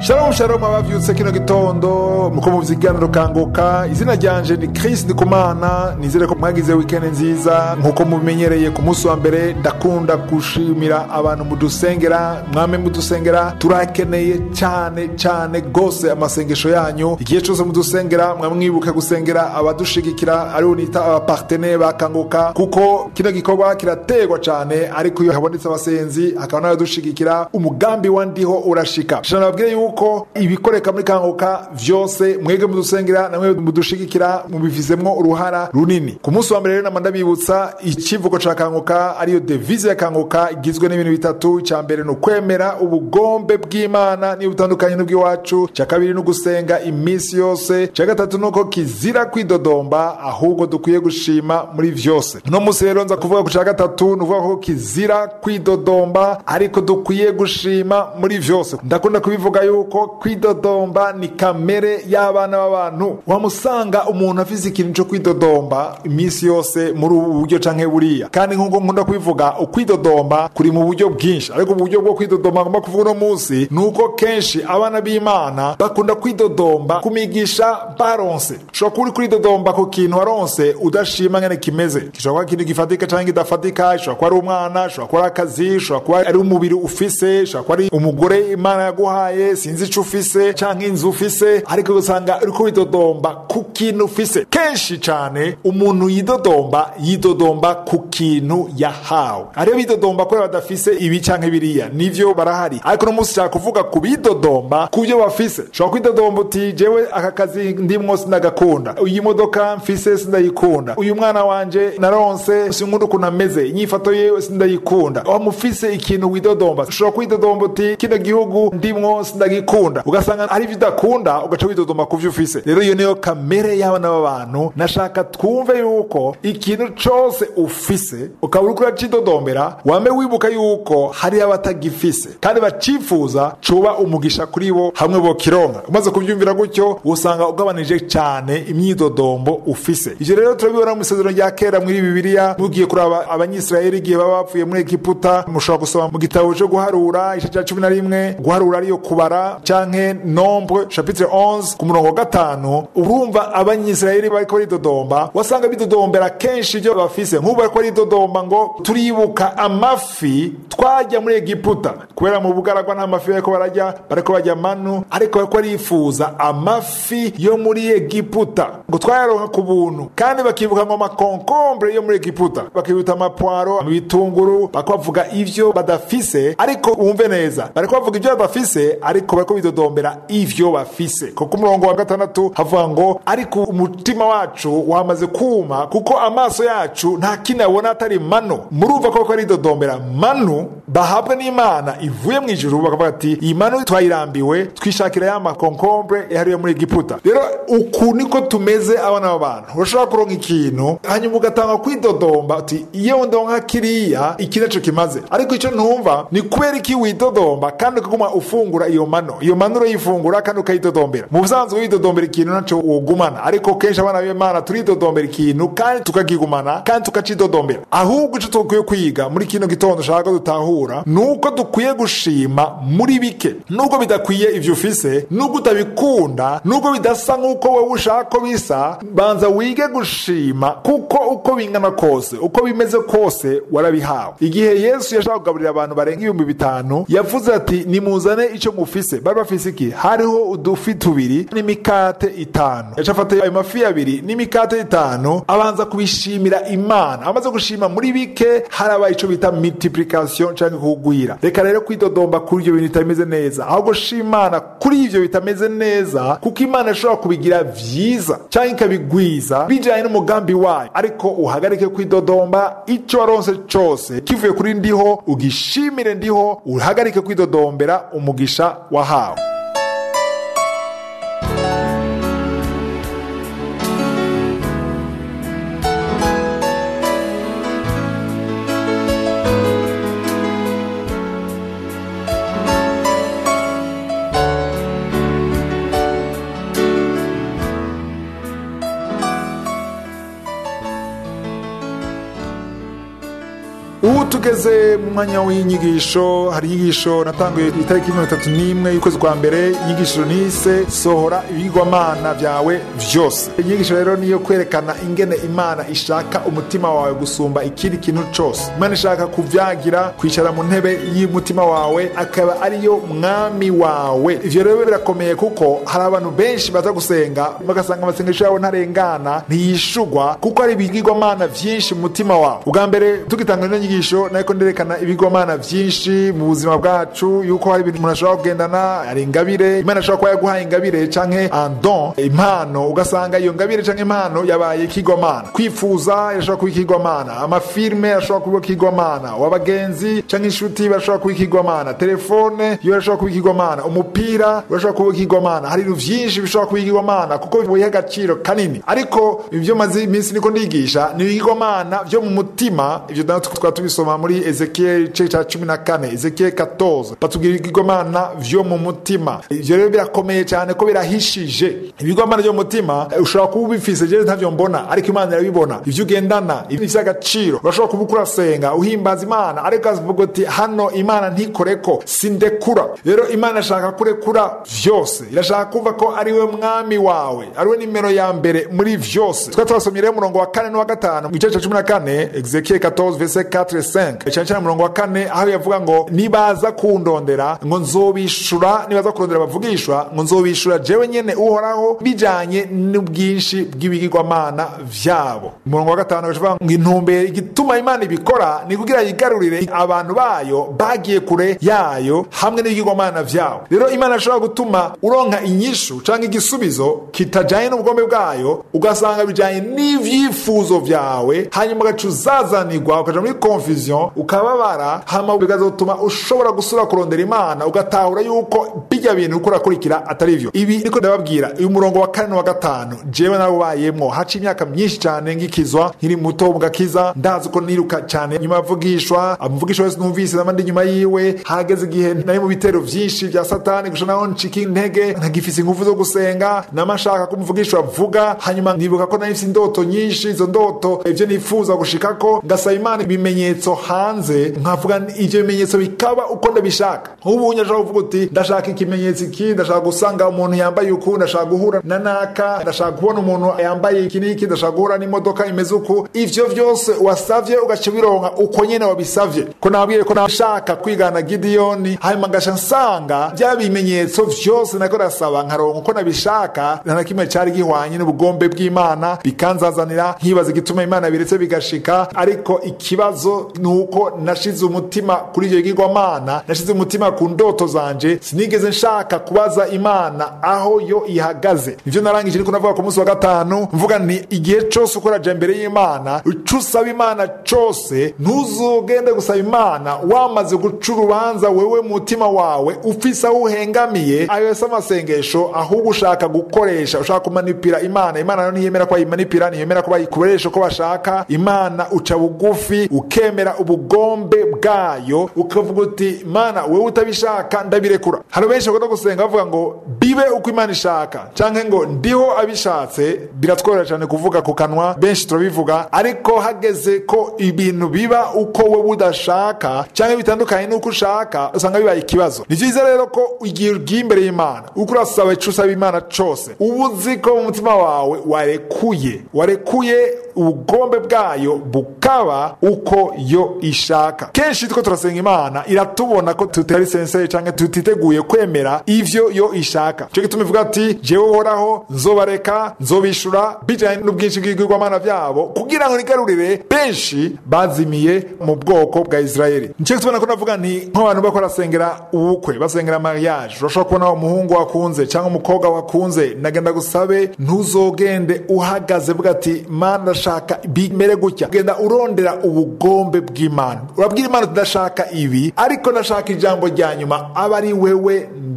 Shalom shalom abavyutse kino gitondo muko mu vyiganiro kanguka izina ryanje ni Chris Ndikumana nizere ko mwagize weekend nziza nkuko mubimenyereye ku munsi wa mbere ndakunda gushimira abantu mudusengera mwame mudusengera turakeneye cyane cyane gose amasengesho yanyu igihe cyose mudusengera mwamwibuke gusengera abadushigikira aribo nita abapartenere bakanguka kuko kino gikorwa kirategwa cyane ariko iyo habonetse abasenzi hakaba n'abadushigikira umugambi wa ndiho urashika shana babwire yuko ibikoreka muri kanguka vyose mwebwe mudusengera namwe mudushigikira mubifizemwo uruhara runini ku munsi wa mbere rero nama ndabibutsa ikivugo ca kanguka ariyo devise ya kanguka igizwe n'ibintu bitatu icya mbere ni ukwemera ubugombe bw'imana niyo butandukanye n'ubw'iwacu icya kabiri ni ugusenga iminsi yose icya gatatu ni uko kizira kwidodomba ahubwo dukwiye gushima muri vyose uno munsi rero nza kuvuga ku cya gatatu ni ukuvuga ko kizira kwidodomba ariko dukwiye gushima muri vyose ndakunda kubivuga yuko kwidodomba ni kamere y'abana b'abantu wamusanga umuntu afise ikintu cyo kwidodomba iminsi yose muri ubu buryo canke buriya kandi nk'uko nkunda kubivuga ukwidodomba kuri mu buryo bwinshi ariko mu buryo bwo kwidodomba ngomba kuvuga uno munsi ni uko kenshi abana b'imana bakunda kwidodomba kumigisha baronse ushobora kuba uri kuridodomba ku kintu waronse udashima ngene kimeze gishobora kuba ikintu gifatika canke kidafatika gishobora kuba ari umwana gishobora kuba ari akazi gishobora kuba ari umubiri ufise gishobora kuba ari umugore imana yaguhaye sinzi ico ufise canke inzu ufise ariko usanga uriko widodomba ku kintu ufise kenshi cane umuntu yidodomba yidodomba ku kintu yahawe ariyo bidodomba kubera badafise ibi canke biriya nivyo barahari ariko no munsi nshaka kuvuga ku bidodomba ku byo bafise ushobora kwidodomba uti jewe aka kazi ndimwo sindagakunda iyi modoka mfise sindayikunda uyu mwana wanje naronse sinkunda ukuntu ameze inyifato yewe sindayikunda wamufise ikintu widodomba ushobora kwidodomba uti kino gihugu ndimwo sindagikunda ugasanga ari ibyo udakunda ugaca widodomba ku byo ufise rero iyo niyo kamere y'abana b'abantu nashaka twumve yuko ikintu cose ufise ukaba uriko uracidodombera wame wibuka yuko hari abatagifise kandi bacifuza cuba umugisha kuri bo hamwe bokironka umaze kubyumvira gutyo usanga ugabanije cyane imyidodombo ufise ivyo rero turabibona mu isezerano rya kera muri bibiliya mugiye kuraba abanyisirayeli igihe baba bapfuye muri egiputa mushobora gusoma mu gitabo cyo guharura igice cya cumi na rimwe guharura ariyo kubara canke nombre chapitre 11 ku murongo wa gatanu urumva abanyisirayeli bariko baridodomba wasanga bidodombera kenshi ibyo bafise nk'ubu bariko baridodomba ngo turibuka amafi twajya muri egiputa kubera mu bugaragwa nta mafi bariko barajya bariko bajya manu ariko bariko barifuza amafi yo muri egiputa ngo twayaronka ku buntu kandi bakibuka ngo amakonkombre yo muri egiputa bakibuta amapwaro ibitunguru bariko bavuga ivyo badafise ariko wumve neza bariko bavuga ivyo badafise ariko bariko bidodombera ivyo bafise kuko umurongo wa gatandatu havuga ngo ariko umutima wacu wamaze kuma kuko amaso yacu nta kindi abona atari mano murumva ko bariko baridodombera manu bahabwa n'imana ivuye mu ijuru bakavuga ati iyi manu twayirambiwe twishakira ya makonkombre yahariwe muri egiputa rero uku niko tumeze abana b'abantu urashobora kuronka ikintu hanyuma ugatanga kwidodomba uti iyo ndonka kiriya iki naco kimaze ariko icyo ntumva ni kubera iki widodomba kandi ukaguma ufungura iyo mano iyo mano urayifungura kandi ukayidodombera mu busanzwe widodombera ikintu naco wogumana ariko kenshi abana b'imana turidodombera ikintu kandi tukakigumana kandi tukacidodombera ahubwo ico dukwiye kwiga muri kino gitondo ushaka dutahura ni uko dukwiye gushima muri bike nubwo bidakwiye ivyo ufise nubwo utabikunda nubwo bidasa nk'uko wowe ushaka ko bisa banza wige gushima kuko uko bingana kose uko bimeze kose warabihawe igihe yesu yashaka kugaburira abantu barenga ibihumbi bitanu yavuze ati nimuzane ico mufise bari bafise iki hariho udufi tubiri n'imikate itanu yaca afata ayo mafi abiri n'imikate itanu abanza kubishimira imana amaze gushima muri bike harabaye ico bita multiplication canke kugwira reka rero kwidodomba kuri ivyo bintu bitameze neza ahubwo shima imana kuri ivyo bitameze neza kuko imana ishobora kubigira vyiza canke ikabigwiza bijanye n'umugambi wayo ariko uhagarike kwidodomba ico waronse cose kivuye kuri ndiho ugishimire ndiho uhagarike kwidodombera umugisha wahawe tugeze mu mwanya w'inyigisho hari inyigisho natanguye itariki mirongo itatu n'imwe y'ukwezi kwa mbere inyigisho nise sohora ibigwamana byawe vyose inyigisho rero niyo kwerekana ingene imana ishaka umutima wawe gusumba ikindi kintu cose imana ishaka kuvyagira kwicara mu ntebe y'umutima wawe akaba ariyo mwami wawe ivyo rero birakomeye kuko hari abantu benshi baza gusenga bagasanga amasengesho yabo ntarengana ntiyishugwa kuko hari ibigirwamana vyinshi mu mutima wawe ubwa mbere tugitanga ino nyigisho nariko nderekana ibigwamana vyinshi mu buzima bwacu yuko hari ibintu umuntu ashobora kugendana hari ingabire imana ashobora kuba yaguhaye ingabire canke andon impano ugasanga iyo ngabire canke impano yabaye ikigwamana kwifuza irashobora kuba ikigwamana amafilme ashobora kuba ikigwamana wabagenzi canke inshuti bashobora kuba ikigwamana telefone yo irashobora kuba ikigwamana umupira urashobora kuba ikigwamana hari ibintu vyinshi bishobora kuba ikigwamana kuko biha agaciro kanini ariko ivyo maze iminsi niko ndigisha ni ibigwamana vyo mu mutima ivyo naho twaba tubisoma muri ezekiel igice ca cumi na kane ezekiel 14 batubwira ibigwamana vyo mu mutima ivyo rero birakomeye cyane ko birahishije ibigwamana vyo mu mutima ushobora kuba ubifise jewe ntavyo mbona ariko imana irabibona ivyo ugendana ivyo agaciro urashobora kuba uko urasenga uhimbaza imana ariko avuga uti hano imana ntikoreko sindekura rero imana ishaka kurekura vyose irashaka kumva ko ariwe mwami wawe ariwe nimero ya mbere muri vyose twari twasomye rero umurongo wa kane n'uwa gatanu mu gice ca cumi na kane ezekiel 14 verset 4 5 cyane cyane umurongo wa kane aho yavuga ngo nibaza kundondera ngo nzobishura nibaza kurondera bavugishwa ngo nzobishura jewe nyene uhoraho bijanye n'ubwinshi bw'ibigirwamana vyabo umurongo wa gatanu agavuga ngo intumbero igituma imana ibikora ni kugira yigarurire abantu bayo bagiye kure yayo hamwe n'ibigirwamana vyabo rero imana ishobora gutuma uronka inyishu canke igisubizo kitajanye n'ubugombe bwayo ugasanga bijanye n'ivyifuzo vyawe hanyuma ugaca uzazanirwa ukaja muri confusion ukababara hama bikazotuma ushobora gusubira kurondera imana ugatahura yuko bijya bintu uko urakurikira atari vyo ibi niko ndababwira uyu murongo wa kane wa gatanu jewe narubayemwo haca imyaka myinshi cyane ngikizwa nkiri muto mu gakiza ndazi ko niruka cyane nyuma yavugishwa amuvugishwa wese numvise nama ndi nyuma yiwe hageze igihe nari mu bitero vyinshi vya satani gusha naho ncika intege ntagifise ingufu zo gusenga namashaka ko umuvugishwa vuga hanyuma nibuka ko nari indoto nyinshi izo ndoto ivyo nifuza gushikako ngasaba imana ibimenyetso hanze nkavuga ivyo bimenyetso bikaba uko ndabishaka nk'ubu nyashaka kuvuga uti ndashaka ikimenyetso iki ndashaka gusanga umuntu yambaye uku ndashaka guhura na naka ndashaka kubona umuntu yambaye iki n'iki ndashaka guhura n'imodoka imeze uku ivyo vyose wasavye ugaca bironka uko nyene wabisavye ko nabwiye ko nashaka kwigana gidiyoni hanyuma ngasha nsanga bya bimenyetso vyose nako ndasaba nkaronka uko nabishaka nta na kimwe cari gihwanye n'ubugombe bw'imana bikanzazanira nkibaza igituma imana biretse bigashika ariko ikibazo ni uko nashize umutima kuri ivyo bigirwamana nashize umutima ku ndoto zanje sinigeze nshaka kubaza imana aho yo ihagaze nivyo narangije ariko navuga ku munsi wa gatanu mvuga nti igihe cose ukoraja imbere y'imana ico usaba imana cose ntuzogende gusaba imana wamaze guca urubanza wewe mutima wawe ufise aho uhengamiye ayo yose amasengesho ahubwo ushaka gukoresha ushaka kumanipira imana imana nayo ntiyemera ko bayimanipira ntiyemera ko bayikoresha uko bashaka imana uca bugufi ukemera ubugombe bwayo ukavuga uti mana wewe utabishaka ndabirekura hari benshi bakunda gusenga bavuga ngo bibe uko imana ishaka canke ngo ndiho abishatse biratworohera cyane kuvuga ku kanwa benshi turabivuga ariko hageze ko ibintu biba uko we udashaka canke bitandukanye n'uko ushaka usanga bibaye ikibazo ni vyiza rero ko igihe ugiye imbere y'imana uko urasaba ico usaba imana cose uba uzi ko mu mutima wawe warekuye warekuye ubugombe bwayo bukaba uko yo ishaka kenshi tuko turasenga imana iratubona ko tutari senseye canke tutiteguye kwemera ivyo yo ishaka cyo gituma ivuga ati jewe uhoraho nzobareka nzobishura bijanye n'ubwinshi bw'ibigirwamana vyabo kugira ngo nigarurire benshi bazimiye mu bwoko bwa isirayeli nicyo gituma nako navuga nti nk'abantu bako barasengera ubukwe basengera mariage urashobora kubona umuhungu wakunze cyangwa umukobwa wakunze nagenda gusabe ntuzogende uhagaze vuga ati mana ndashaka bimere gutya genda urondera ubugombe bw'imana urabwira imana tudashaka ibi ariko ndashaka ijambo rya nyuma aba ari wewe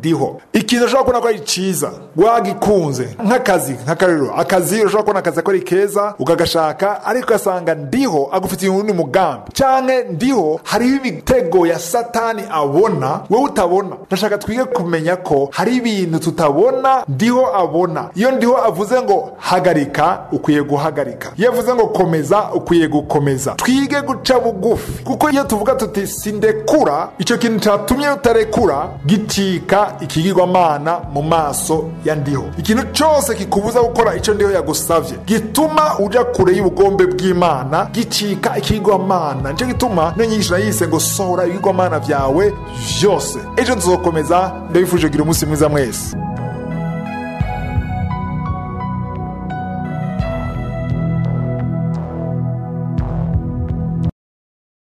ndiho ikintu ushobora kubona ko ari cyiza wagikunze nk'akazi nk'akarero akazi ushobora kubona akazi ko ari keza ukagashaka ariko ugasanga ndiho agufitiye uwundi mugambi cyangwa ndiho hariho imitego ya satani abona wowe utabona ndashaka twige kumenya ko hari ibintu tutabona ndiho abona iyo ndiho avuze ngo hagarika ukwiye guhagarika iyo avuze ngo komeza ukwiye gukomeza twige guca bugufi kuko iyo tuvuga tuti sindekura icyo kintu cyatumye utarekura gicika ikigirwamana mu maso ya ndiho ikintu cyose kikubuza gukora icyo ndiho yagusabye gituma uja kure y'ubugombe bw'imana gicika ikigirwamana nicyo gituma niyo nyigisho nayise ngo sohora ibigirwamana byawe byose ejo tuzokomeza ndabifuje kugira umunsi mwiza mwese